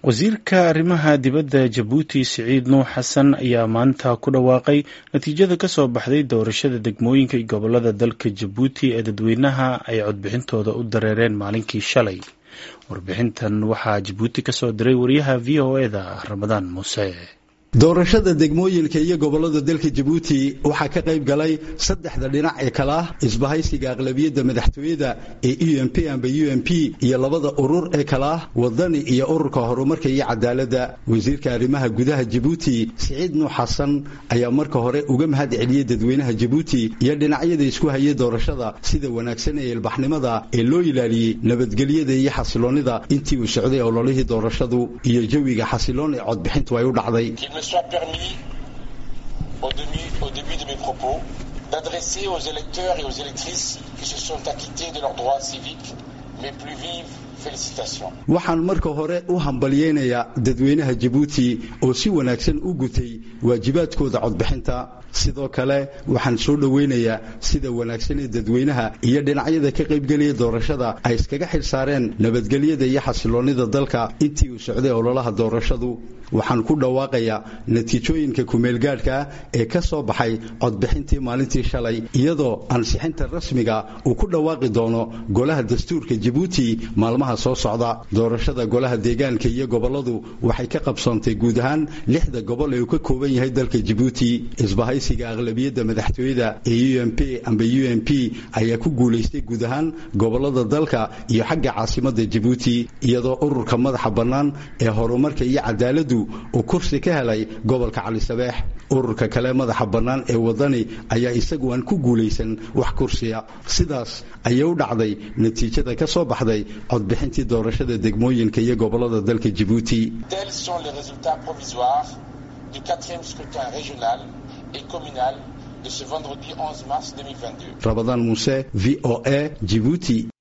wasiirka arrimaha dibadda jabuuti siciid nuux xasan ayaa maanta ku dhawaaqay natiijada ka soo baxday doorashada degmooyinka iyo gobolada dalka jabuuti ee dadweynaha ay codbixintooda u dareereen maalinkii shalay warbixintan waxaa jabuuti ka soo diray wariyaha v o eda ramadaan muuse doorashada degmooyinka iyo gobolada dalka jabuuti waxaa ka qayb galay saddexda dhinac ee kale ah isbahaysiga aqlabiyadda madaxtooyada ee u m p amba u m p iyo labada urur ee kale ah wadani iyo ururka horumarka iyo cadaaladda wasiirka arrimaha gudaha jabuuti siciid nuux xasan ayaa marka hore uga mahad celiyey dadweynaha jabuuti iyo dhinacyada isku hayay doorashada sida wanaagsan ee ilbaxnimada ee loo ilaaliyey nabadgelyada iyo xasiloonnida intii uu socday ololihii doorashadu iyo jawiga xasiloon ee codbixintu ay u dhacday soit permis, au début, au début de mes propos, d'adresser aux électeurs et aux électrices qui se sont acquittés de leurs droits civiques mes plus vives félicitations. waxaan marka hore u hambalyeynayaa dadweynaha jabuuti oo si wanaagsan u gutay waajibaadkooda codbixinta sidoo kale waxaan soo dhoweynayaa sida wanaagsan ee dadweynaha iyo dhinacyada ka qaybgelaya doorashada ay iskaga xil saareen nabadgelyada iyo xasiloonnida dalka intii uu socday ololaha doorashadu waxaan ku dhawaaqayaa natiijooyinka kumeelgaadhka ee ka soo baxay codbixintii maalintii shalay iyadoo ansixinta rasmiga uu ku dhawaaqi doono golaha dastuurka jabuuti maalmaha soo socda doorashada golaha deegaanka iyo goboladu waxay ka qabsoontay guud ahaan lixda gobol ee uu ka kooban yahay dalka jabuuti isbahaysiga aqlabiyadda madaxtooyada ee u m p amba u m p ayaa ku guulaystay guud ahaan gobolada dalka iyo xagga caasimada jabuuti iyadoo ururka madaxa bannaan ee horumarka iyo cadaaladdu uu kursi ka helay gobolka cali sabeex ururka kale madaxa bannaan ee wadani ayaa isagu aan ku guulaysan wax kursiya sidaas ayay u dhacday natiijada ka soo baxday codbixintii doorashada degmooyinka iyo gobolada dalka jabuuti Tels sont les résultats provisoires du quatrième scrutin régional et communal de ce vendredi 11 mars 2022. rabadaan muuse v o a jibuuti